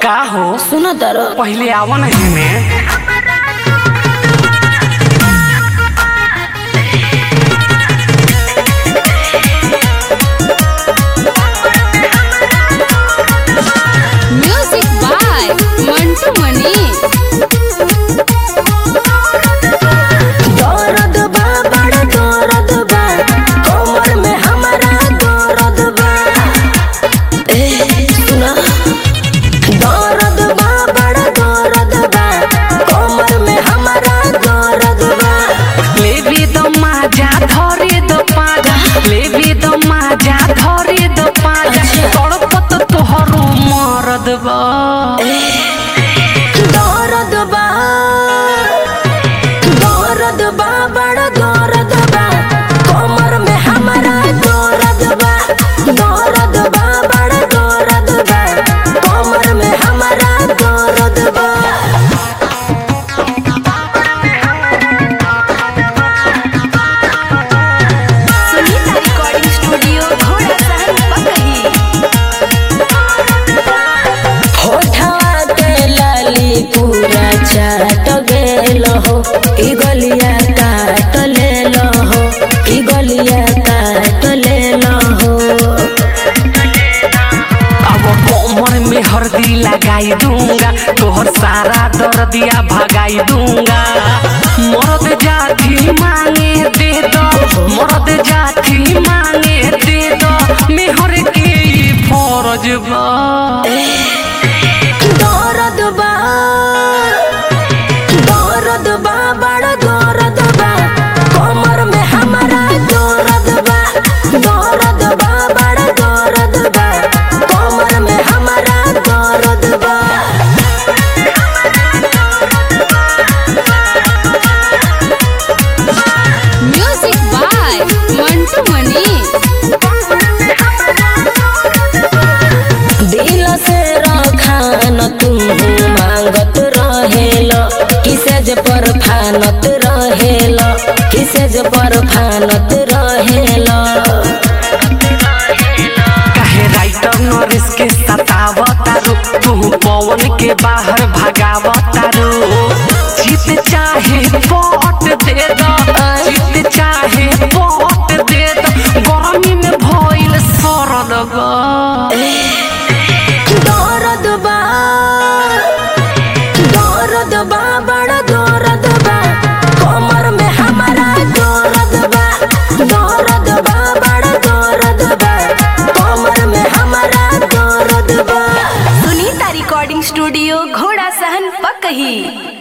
का हो सुनो तारो पहिले आवा नहीं में Music by Mantu Manish. दर्द बा बड़ा दर्द बा कमर में हमारा दर्द बा ए सुना दर्द बा बड़ा दर्द बा कमर में हमारा दर्द बा लेबी दो माजा धरे दो पाजा लेबी दो माजा धरे दो पाजा तड़पत तोहरो मरद बा दर्द बा दर्द बा बड़ा दर्द बा कमर में हमारा दर्द बा दर्द बा बड़ा दर्द बा कमर में हमारा दर्द बा सुनीता रिकॉर्डिंग स्टूडियो घोड़ा सहन पकही होठवा के लाली पूरा चाट गेल हो ई गलिया काट लेल हो ई गलिया काट लेल हो अब कोमर में हल्दी लगाई दूंगा तोहर सारा दर्दिया भगाई दूंगा मर्द जाति मांगे दे दो मर्द जाति मांगे दे दो मेहर के ई फरज बा दर्द बा दर्द बा बड़ा दर्द बा कमर में हमारा दर्द बा दर्द बा बड़ा दर्द बा कमर में हमारा दर्द बा Music by Mantu Manish. दिल से रखान तुम मांगत रहेल किसेज पर फानत रहेल किसेज पर फानत रहेल काहे राइटर नरिस के सतावतारो तू पवन के बाहर भगावतारो जीत चाहे पट दे दो जीत चाहे पट दे दो गर्मी में भइल सरद बा दर्द बा दर्द बा बड़ा दर्द बा कमर में हमारा दर्द बा दर्द बा बड़ा दर्द बा कमर में हमारा दर्द बा सुनीता रिकॉर्डिंग स्टूडियो घोड़ा सहन पकही